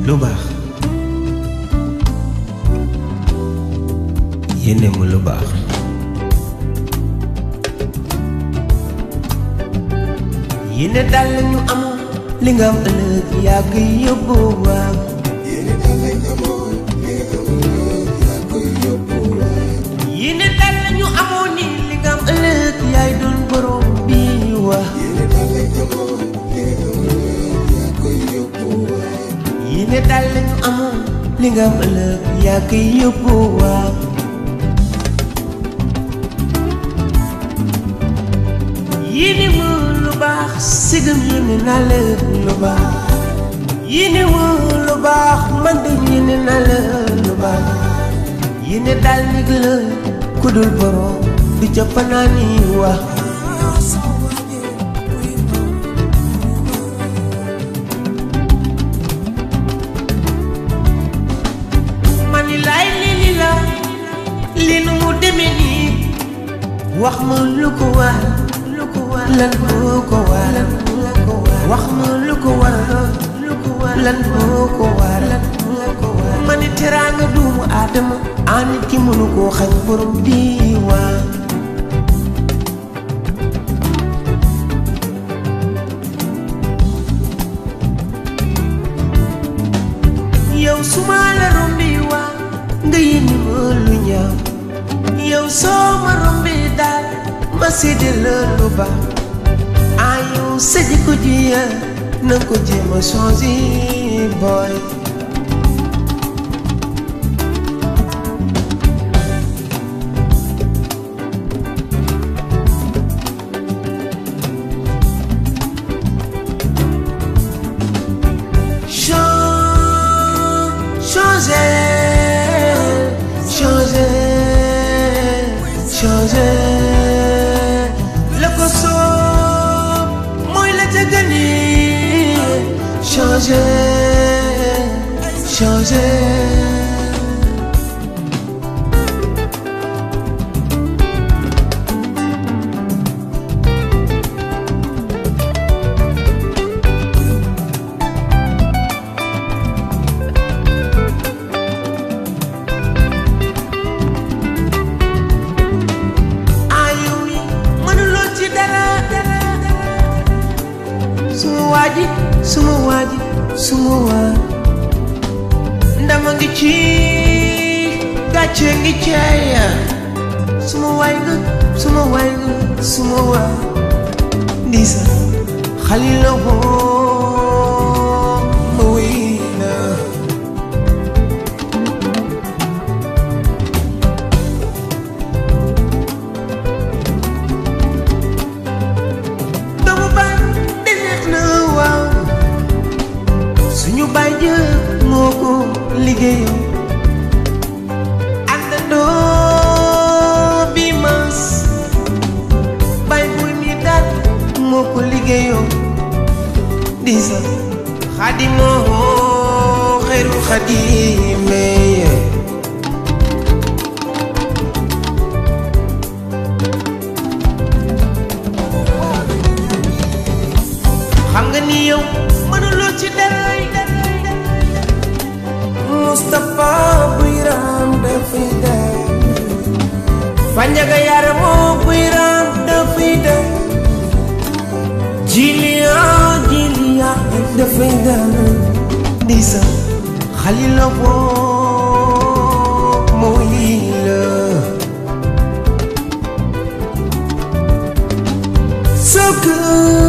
lu baax yéene mu lu baax yéene daal la ñu amoon li nga am ëllëg yaa koy yóbbu waaw yéene daal la ñu amoon ni li nga am ëllëg yaay doon borom bi waa yéene daal la ñu amoon li nga am ëllëg yaa koy yóbbu waaw yéene ma lu baax sigam yéene naa la lu baax yéene ma lu baax man de yéene naa la lu baax yéene daal nit la ku dul borom du jàppanaa ni wax mani laay lii li la li nu mu demee nii wax ma lu ko war lu ko war lan moo ko war wax ma lu ko war lu ko war lan moo ko war lan moo ko war ma ni teraanga duumu aadama a nit ki mënu koo xañ borom diiwaan yow su ma la rombi waa nga yéene ma lu ñaaw yow soo ma rombi daal ma sédde la lu baax ah yow sa jikko ji ya na ko jéem a changé boy changer, changer, changer. Le ko soob mooy la ca gëni changer, changer. ayu mi mënuloo ci dara suma waaji suma waaji suma waa ndama ngi ci gàcce ngi ceeya suma waay nga suma waay nga suma waa ndisa xalila woo ma wéy na doomu baay de neex na waaw suñu baay jë moo ko liggéeyam àndandoo bi mas baay buy mi daal moo ko liggéeyam di sa xadimoo xeeru xadimee xam nga ni yow mënuloo ci dara Moustapha Buyram dafay dem Fanjaga Yaramoo Buyram dafay dem Jilia Jilia dafay dem Ndisa Xalila boo mooy la So good